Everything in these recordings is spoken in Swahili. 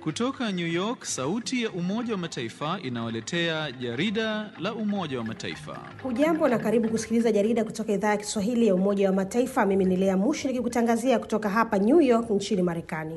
Kutoka New York, sauti ya Umoja wa Mataifa inawaletea jarida la Umoja wa Mataifa. Hujambo na karibu kusikiliza jarida kutoka idhaa ya Kiswahili ya Umoja wa Mataifa. Mimi ni Lea Mushi nikikutangazia kutoka hapa New York nchini Marekani.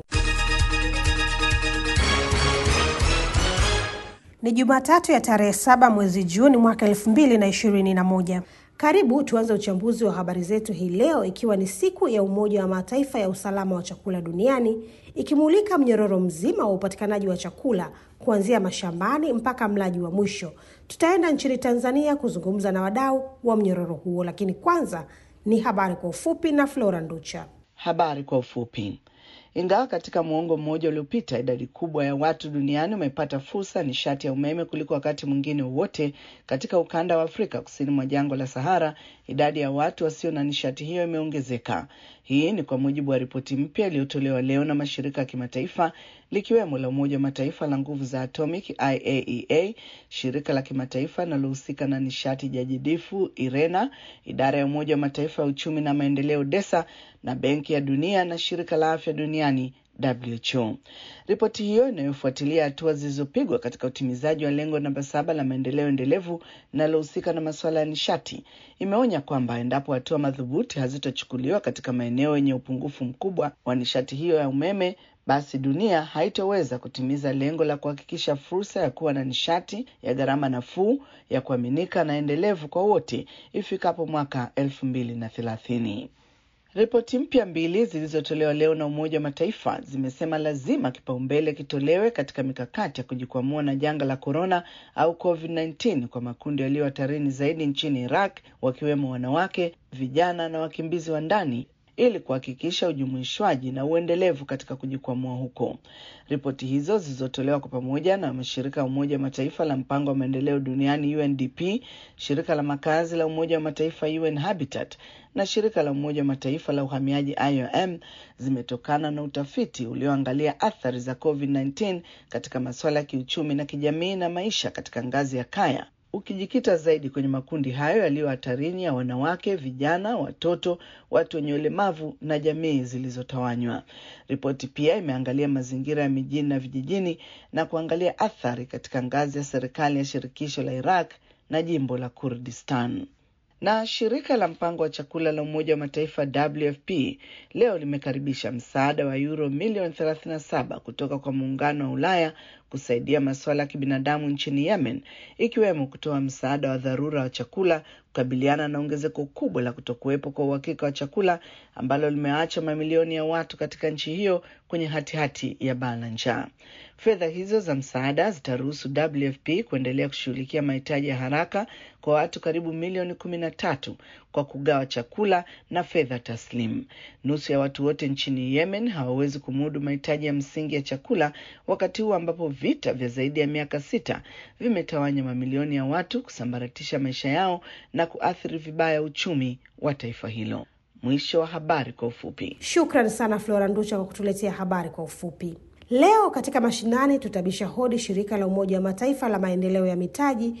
Ni Jumatatu ya tarehe saba mwezi Juni mwaka elfu mbili na ishirini na moja. Karibu tuanze uchambuzi wa habari zetu hii leo, ikiwa ni siku ya Umoja wa Mataifa ya usalama wa chakula duniani, ikimulika mnyororo mzima wa upatikanaji wa chakula kuanzia mashambani mpaka mlaji wa mwisho. Tutaenda nchini Tanzania kuzungumza na wadau wa mnyororo huo, lakini kwanza ni habari kwa ufupi na Flora Nducha. Habari kwa ufupi. Ingawa katika muongo mmoja uliopita idadi kubwa ya watu duniani wamepata fursa ya nishati ya umeme kuliko wakati mwingine wowote katika ukanda wa Afrika kusini mwa jangwa la Sahara, idadi ya watu wasio na nishati hiyo imeongezeka. Hii ni kwa mujibu wa ripoti mpya iliyotolewa leo na mashirika ya kimataifa likiwemo la Umoja wa Mataifa la nguvu za atomic IAEA, shirika la kimataifa linalohusika na nishati jadidifu IRENA, idara ya Umoja wa Mataifa ya uchumi na maendeleo DESA na Benki ya Dunia na shirika la afya duniani WHO. Ripoti hiyo inayofuatilia hatua zilizopigwa katika utimizaji wa lengo namba saba la maendeleo endelevu linalohusika na masuala ya nishati imeonya kwamba endapo hatua madhubuti hazitachukuliwa katika maeneo yenye upungufu mkubwa wa nishati hiyo ya umeme, basi dunia haitoweza kutimiza lengo la kuhakikisha fursa ya kuwa na nishati ya gharama nafuu, ya kuaminika na endelevu kwa wote ifikapo mwaka elfu mbili na thelathini. Ripoti mpya mbili zilizotolewa leo na Umoja wa Mataifa zimesema lazima kipaumbele kitolewe katika mikakati ya kujikwamua na janga la korona au COVID-19 kwa makundi yaliyo hatarini zaidi nchini Iraq, wakiwemo wanawake, vijana na wakimbizi wa ndani ili kuhakikisha ujumuishwaji na uendelevu katika kujikwamua huko. Ripoti hizo zilizotolewa kwa pamoja na mashirika ya Umoja wa Mataifa la mpango wa maendeleo duniani UNDP, shirika la makazi la Umoja wa Mataifa UN Habitat na shirika la Umoja wa Mataifa la uhamiaji IOM zimetokana na utafiti ulioangalia athari za COVID-19 katika masuala ya kiuchumi na kijamii na maisha katika ngazi ya kaya ukijikita zaidi kwenye makundi hayo yaliyo hatarini ya wanawake, vijana, watoto, watu wenye ulemavu na jamii zilizotawanywa. Ripoti pia imeangalia mazingira ya mijini na vijijini na kuangalia athari katika ngazi ya serikali ya shirikisho la Iraq na jimbo la Kurdistan. Na shirika la mpango wa chakula la Umoja wa Mataifa WFP leo limekaribisha msaada wa euro milioni 37 kutoka kwa muungano wa Ulaya kusaidia masuala ya kibinadamu nchini Yemen, ikiwemo kutoa msaada wa dharura wa chakula kukabiliana na ongezeko kubwa la kutokuwepo kwa uhakika wa chakula ambalo limeacha mamilioni ya watu katika nchi hiyo kwenye hatihati hati ya baa la njaa. Fedha hizo za msaada zitaruhusu WFP kuendelea kushughulikia mahitaji ya haraka kwa watu karibu milioni kumi na tatu kwa kugawa chakula na fedha taslimu. Nusu ya watu wote nchini Yemen hawawezi kumudu mahitaji ya msingi ya chakula, wakati huu ambapo vita vya zaidi ya miaka sita vimetawanya mamilioni ya watu, kusambaratisha maisha yao na kuathiri vibaya uchumi wa taifa hilo. Mwisho wa habari kwa ufupi. Shukran sana Flora Nducha kwa kutuletea habari kwa ufupi. Leo katika mashinani tutabisha hodi shirika la Umoja wa Mataifa la maendeleo ya mitaji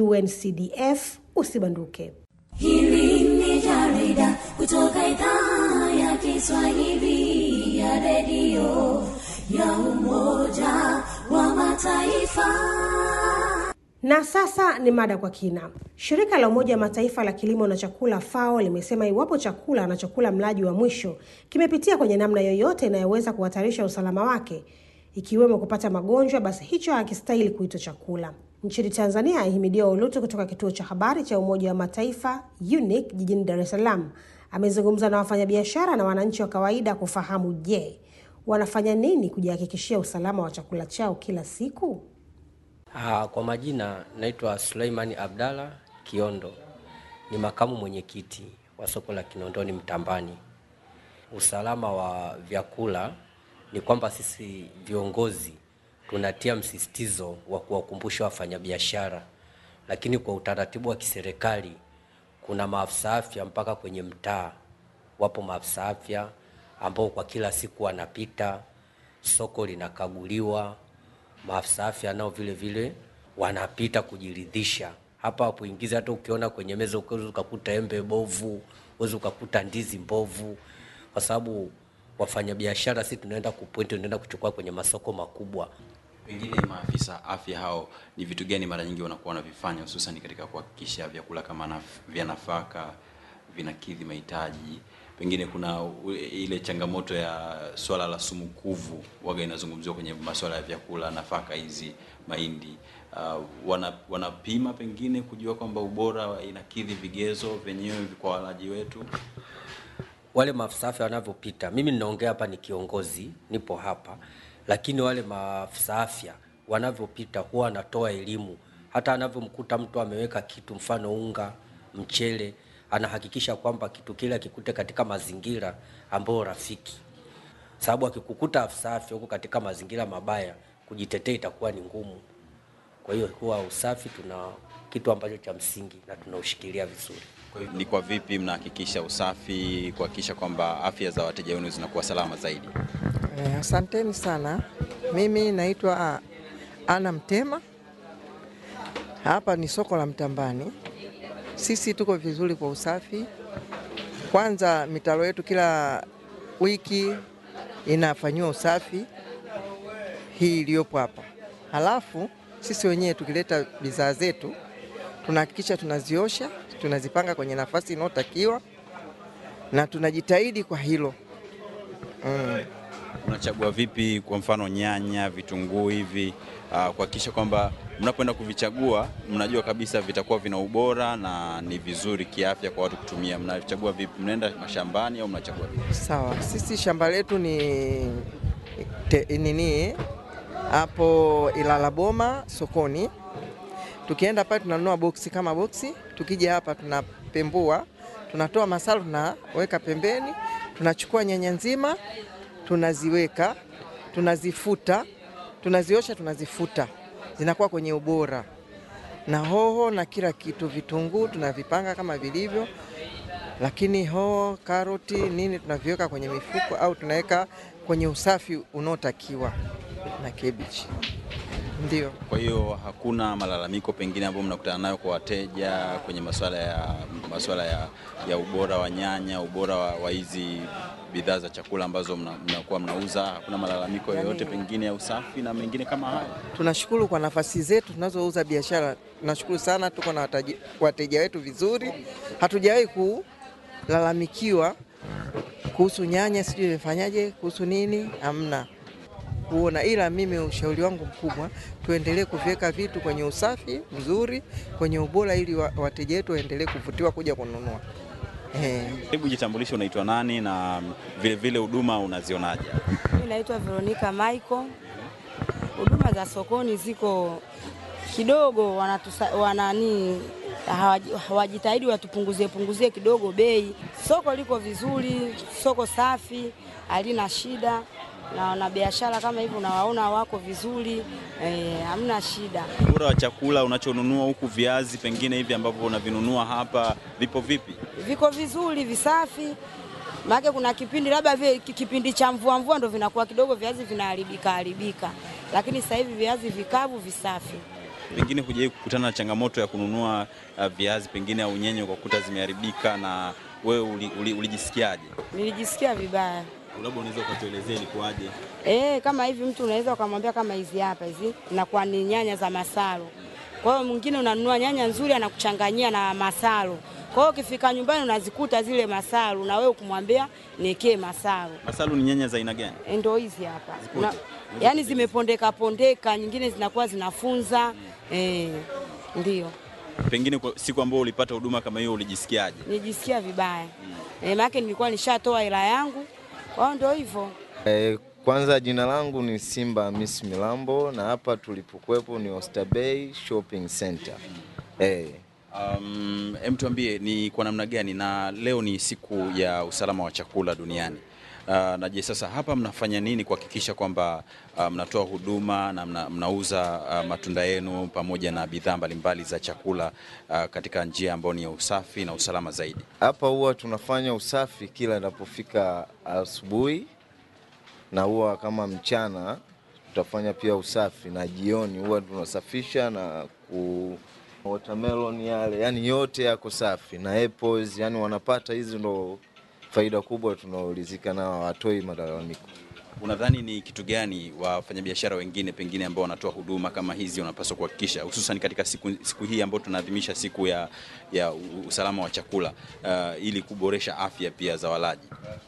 UNCDF. Usibanduke. Hili ni jarida kutoka idhaa ya Kiswahili ya redio ya Umoja wa Mataifa. Na sasa ni mada kwa kina. Shirika la Umoja wa Mataifa la kilimo na chakula FAO limesema iwapo chakula anachokula mlaji wa mwisho kimepitia kwenye namna yoyote inayoweza kuhatarisha usalama wake, ikiwemo kupata magonjwa, basi hicho hakistahili kuitwa chakula. Nchini Tanzania, Ahimidiwa Ulutu kutoka kituo cha habari cha Umoja wa Mataifa UNIC jijini Dar es Salaam amezungumza na wafanyabiashara na wananchi wa kawaida kufahamu, je, wanafanya nini kujihakikishia usalama wa chakula chao kila siku? Ah, kwa majina naitwa Suleimani Abdalla Kiondo, ni makamu mwenyekiti wa soko la Kinondoni Mtambani. Usalama wa vyakula ni kwamba sisi viongozi tunatia msisitizo wa kuwakumbusha wafanyabiashara, lakini kwa utaratibu wa kiserikali kuna maafisa afya mpaka kwenye mtaa, wapo maafisa afya ambao kwa kila siku wanapita, soko linakaguliwa maafisa afya nao vile vile wanapita kujiridhisha hapa hapo ingiza. Hata ukiona kwenye meza uwezi ukakuta embe bovu, uwezi ukakuta ndizi mbovu, kwa sababu wafanyabiashara, si tunaenda kupointi, tunaenda kuchukua kwenye masoko makubwa. Pengine maafisa afya hao ni vitu gani mara nyingi wanakuwa wanavifanya hususan katika kuhakikisha vyakula kama naf vya nafaka vinakidhi mahitaji? Pengine kuna u- ile changamoto ya swala la sumu kuvu waga inazungumziwa kwenye masuala ya vyakula, nafaka hizi, mahindi. Uh, wana, wanapima pengine kujua kwamba ubora wa- inakidhi vigezo vyenyewe kwa walaji wetu. wale maafisa afya wanavyopita, mimi ninaongea hapa ni kiongozi, nipo hapa, lakini wale maafisa afya wanavyopita huwa wanatoa elimu. Hata anavyomkuta mtu ameweka kitu, mfano unga, mchele, anahakikisha kwamba kitu kile akikute katika mazingira ambayo rafiki, sababu akikukuta afisa afya huko katika mazingira mabaya, kujitetea itakuwa ni ngumu. Kwa hiyo huwa usafi tuna kitu ambacho cha msingi na tunaushikilia vizuri. Kwa hiyo ni kwa vipi mnahakikisha usafi, kuhakikisha kwamba afya za wateja wenu zinakuwa salama zaidi? Eh, asanteni sana. Mimi naitwa ah, Ana Mtema. Hapa ni soko la Mtambani. Sisi tuko vizuri kwa usafi. Kwanza mitaro yetu kila wiki inafanyiwa usafi hii iliyopo hapa. Halafu sisi wenyewe tukileta bidhaa zetu tunahakikisha tunaziosha, tunazipanga kwenye nafasi inayotakiwa na tunajitahidi kwa hilo. Unachagua vipi kwa mfano nyanya, vitunguu hivi uh, kuhakikisha kwamba mnapoenda kuvichagua mnajua kabisa vitakuwa vina ubora na ni vizuri kiafya kwa watu kutumia. Mnachagua vipi? Mnaenda mashambani au mnachagua vipi? Sawa, sisi shamba letu ni te, nini hapo Ilala Boma sokoni. Tukienda pale tunanunua boksi kama boksi, tukija hapa tunapembua, tunatoa masalo, tunaweka pembeni, tunachukua nyanya nzima, tunaziweka, tunazifuta, tunaziosha, tunazifuta, zinakuwa kwenye ubora na hoho na kila kitu, vitunguu tunavipanga kama vilivyo, lakini hoho, karoti, nini tunaviweka kwenye mifuko au tunaweka kwenye usafi unaotakiwa na cabbage. Ndio. Kwa hiyo hakuna malalamiko pengine ambayo mnakutana nayo kwa wateja kwenye masuala ya masuala ya, ya ubora wa nyanya, ubora wa wa hizi bidhaa za chakula ambazo mna- mnakuwa mnauza. Hakuna malalamiko yoyote pengine ya usafi na mengine kama hayo? Tunashukuru kwa nafasi zetu tunazouza biashara. Tunashukuru sana, tuko na wataji- wateja wetu vizuri, hatujawahi kulalamikiwa kuhusu nyanya, sijui imefanyaje, kuhusu nini, hamna kuona. Ila mimi ushauri wangu mkubwa, tuendelee kuviweka vitu kwenye usafi mzuri, kwenye ubora, ili wa- wateja wetu waendelee kuvutiwa kuja kununua. Eh. Hebu jitambulishe, unaitwa nani na vile vile huduma unazionaje? Mimi naitwa Veronica Michael. Huduma za sokoni ziko kidogo, wanatusa, wanani hawaji- hawajitahidi watupunguzie punguzie kidogo bei. Soko liko vizuri, soko safi, halina shida na wanabiashara kama hivi unawaona wako vizuri eh, hamna shida. Ubora wa chakula unachonunua huku, viazi pengine hivi ambavyo unavinunua hapa vipo vipi? Viko vizuri, visafi. Maana kuna kipindi labda vile ki- kipindi cha mvua mvua ndo vinakuwa kidogo viazi vinaharibika haribika, lakini sasa hivi viazi vikavu visafi. Pengine hujawahi kukutana na changamoto ya kununua uh, viazi pengine au nyanya ukakuta zimeharibika, na wewe uli- uli- ulijisikiaje? Nilijisikia vibaya. Labda unaweza ukatuelezea ilikuwaje? Eh, kama hivi mtu unaweza ukamwambia kama hizi hapa hizi inakuwa ni nyanya za masalo. Kwa hiyo mwingine unanunua nyanya nzuri anakuchanganyia na masalo. Kwa hiyo ukifika nyumbani unazikuta zile masalo na wewe ukimwambia niekee masalo. Masalu ni nyanya za aina gani? Eh, Ndo hizi hapa. Una, yaani zimepondeka pondeka, nyingine zinakuwa zinafunza. Eh, ndio. Pengine kwa siku ambayo ulipata huduma kama hiyo ulijisikiaje? Nijisikia vibaya. Eh, maana nilikuwa nishatoa hela yangu. Kwa hiyo ndio hivyo. Eh, kwanza jina langu ni Simba Miss Milambo na hapa tulipokuwepo ni Oysterbay Shopping Center. Eh, Um, em tuambie ni kwa namna gani, na leo ni siku ya usalama wa chakula duniani. Uh, na je, sasa hapa mnafanya nini kuhakikisha kwamba uh, mnatoa huduma na mna, mnauza uh, matunda yenu pamoja na bidhaa mbalimbali za chakula uh, katika njia ambayo ni ya usafi na usalama zaidi? hapa huwa tunafanya usafi kila inapofika asubuhi na huwa kama mchana tutafanya pia usafi na jioni huwa tunasafisha na ku watermelon yale, yani yote yako safi na apples, yani wanapata hizi ndo faida kubwa tunaoulizika nao, hawatoi malalamiko. Unadhani ni kitu gani wafanyabiashara wengine pengine ambao wanatoa huduma kama hizi wanapaswa kuhakikisha, hususan katika siku, siku hii ambayo tunaadhimisha siku ya, ya usalama wa chakula uh, ili kuboresha afya pia za walaji?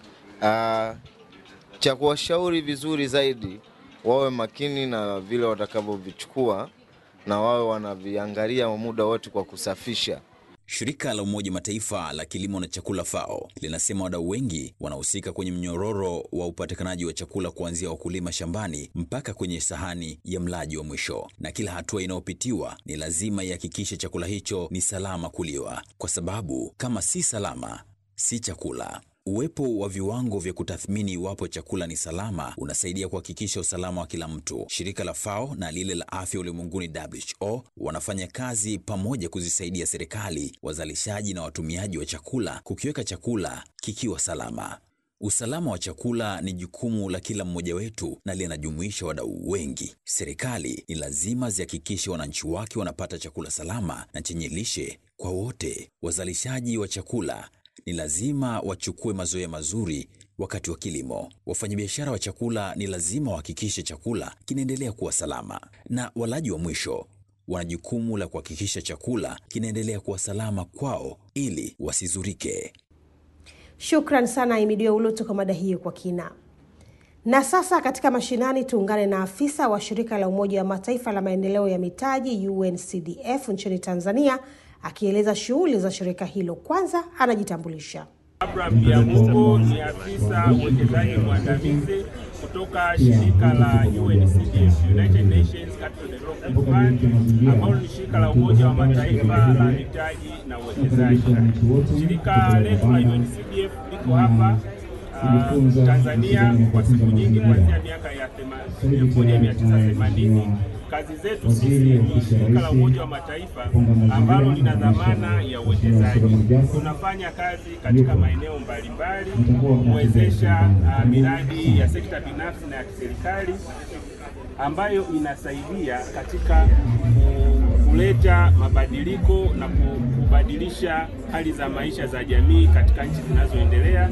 Ah, cha kuwashauri vizuri zaidi wawe makini na vile watakavyovichukua na wawe wanaviangalia muda wote kwa kusafisha. Shirika la Umoja Mataifa la kilimo na chakula FAO linasema wadau wengi wanahusika kwenye mnyororo wa upatikanaji wa chakula kuanzia wakulima shambani mpaka kwenye sahani ya mlaji wa mwisho, na kila hatua inayopitiwa ni lazima ihakikishe chakula hicho ni salama kuliwa, kwa sababu kama si salama, si chakula. Uwepo wa viwango vya kutathmini iwapo chakula ni salama unasaidia kuhakikisha usalama wa kila mtu. Shirika la FAO na lile la afya ulimwenguni WHO wanafanya kazi pamoja kuzisaidia serikali, wazalishaji na watumiaji wa chakula kukiweka chakula kikiwa salama. Usalama wa chakula ni jukumu la kila mmoja wetu na linajumuisha wadau wengi. Serikali ni lazima zihakikishe wananchi wake wanapata chakula salama na chenye lishe kwa wote. Wazalishaji wa chakula ni lazima wachukue mazoea mazuri wakati wa kilimo. Wafanyabiashara wa chakula ni lazima wahakikishe chakula kinaendelea kuwa salama, na walaji wa mwisho wana jukumu la kuhakikisha chakula kinaendelea kuwa salama kwao ili wasizurike. Shukran sana Imidio Ulutu kwa mada hiyo kwa kina. Na sasa katika mashinani tuungane na afisa wa shirika la Umoja wa Mataifa la maendeleo ya mitaji UNCDF nchini Tanzania akieleza shughuli za shirika hilo. Kwanza anajitambulisha. Abraham Biamungu ni afisa uwekezaji mwandamizi kutoka shirika la UNCDF, United Nations Capital Development Fund, ambalo ni shirika la Umoja wa Mataifa la mitaji na uwekezaji. Shirika letu la UNCDF liko hapa uh, Tanzania kwa siku nyingi, kuanzia miaka ya 1980. Kazi zetu sisi ni shirika la Umoja wa Mataifa ambalo lina dhamana ya uwekezaji. Tunafanya kazi katika maeneo mbalimbali kuwezesha uh, miradi ya sekta binafsi na ya kiserikali ambayo inasaidia katika kuleta mabadiliko na kubadilisha hali za maisha za jamii katika nchi zinazoendelea.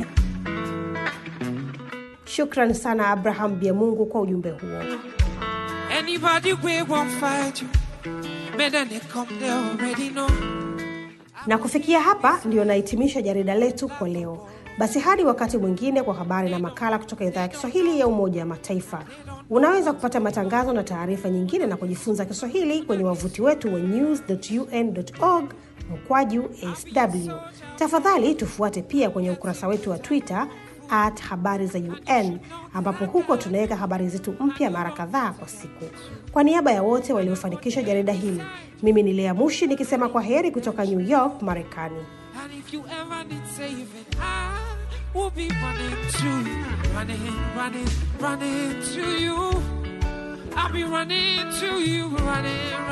Shukran sana Abraham Biamungu kwa ujumbe huo. Anybody we won't fight you. Better they come, they already know. Na kufikia hapa ndio nahitimisha jarida letu kwa leo. Basi hadi wakati mwingine kwa habari na makala kutoka idhaa ya Kiswahili ya Umoja wa Mataifa. Unaweza kupata matangazo na taarifa nyingine na kujifunza Kiswahili kwenye wavuti wetu wa news.un.org mkwaju sw. Tafadhali tufuate pia kwenye ukurasa wetu wa Twitter at habari za UN ambapo huko tunaweka habari zetu mpya mara kadhaa kwa siku. Kwa niaba ya wote waliofanikisha jarida hili, mimi ni Lea Mushi nikisema kwa heri kutoka New York, Marekani. And if you ever need saving, I will be running to you, running, running, running to you. I'll be running to you, running, running.